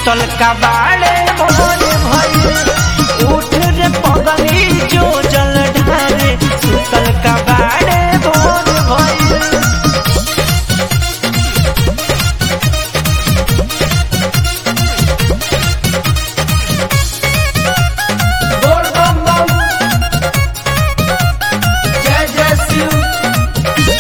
सुतल कबाड़े भोर भइल उठ रे पगली जो जल ढारे सुतल कबाड़े भोर भइल बोल बम बम जय जय शिव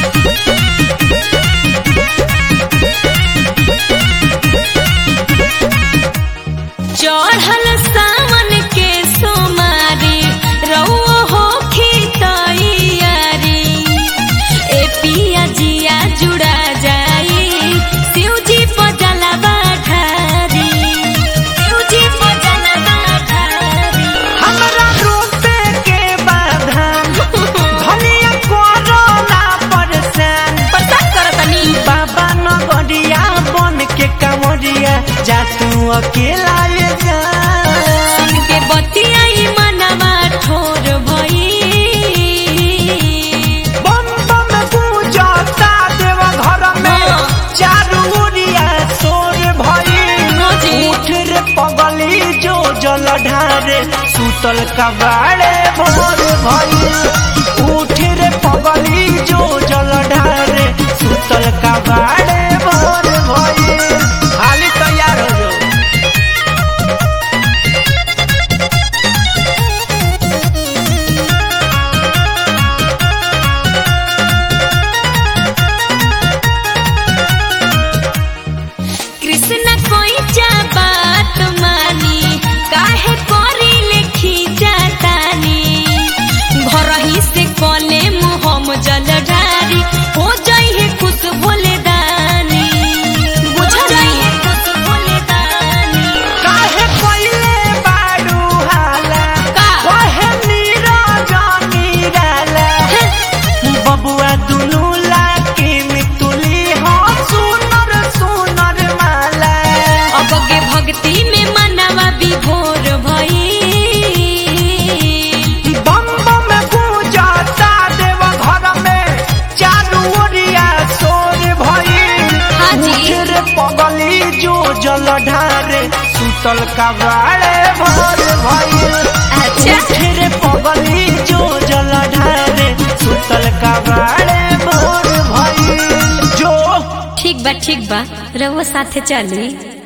चढ़ल सावन के सोमारी रउओ हो खितैयारी ए पिया जिया जुड़ा जाई शिवजी पजलवा ढारी शिवजी पजलवा ढारी हमरा रोपे के बाधान धनिया कोरोना परेशान पता करतनी बाबा नगरिया बन के कमरिया जा तू अकेला ये जा के बतियाई मनवा ठोर भई बम बम पूजता देव घर में हाँ। चारू ओरिया सोर भई हाँ जी। उठ रे पगली जो जल ढारे सुतल कबाड़े भोर भई उठ रे पगली जो जल ढारे सुतल कबाड़े भोर भई हाली तैयार हो जाओ कृष्ण कोई जा बात मानी काहे करी लेखी जातानी घर ही से कले मुहम जल ढारी हो जाई है खुश बोले दानी बुझ जाई है खुश बोले दानी काहे कइले बारू हाला का? काहे नीरज नीराला बबुआ दुनु लाके मितुली हो सुनर सुनर माला अब के भक्ति में मनवा विभोर भई बम बम पूजता देव घर में चारू ओरिया सोर भइल हाँ जी। उठ रे पगली जो जल ढारे सुतल कबाड़े भोर भइल अच्छा उठ रे पगली जो जल ढारे सुतल कबाड़े भोर भइल जो ठीक बा ठीक बा रउआ साथे चली